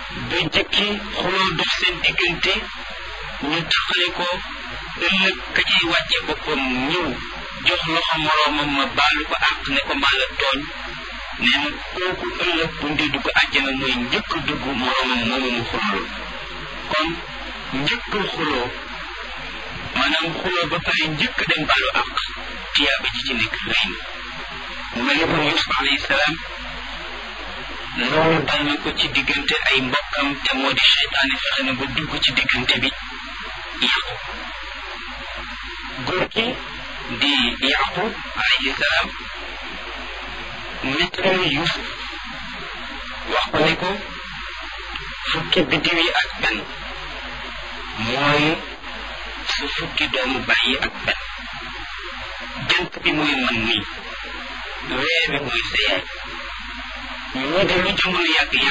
ba jëkki xuloo dox seen diggante ñu taxale ko ëllëg ka cay wàcce boppam ñëw jox loxo moroomam ma baalu ko àq ne ko maa la tooñ nee na kooku ëllëg bu ndee dugg àjjana mooy njëkk dugg moroomam moomu mu xuloo kon njëkk xuloo maanaam xuloo ba pare njëkk dem baalu àq tiyaaba ji ci nekk rëy na mu mel ni kon Yuusuf alayhi salaam loolu dal na ko ci diggante ay mbokkam te moo di seytaane fexe na ba dugg ci diggante bi yàqu góor gi di yaqub alayhi salaam nettali Yuusuf wax ko ne ko fukki biddiw yi ak benn mooy su fukki doomu bàyyi ak benn jant bi mooy man nii weer bi mooy sa yaay ñu de lu jamono yàgg yàgg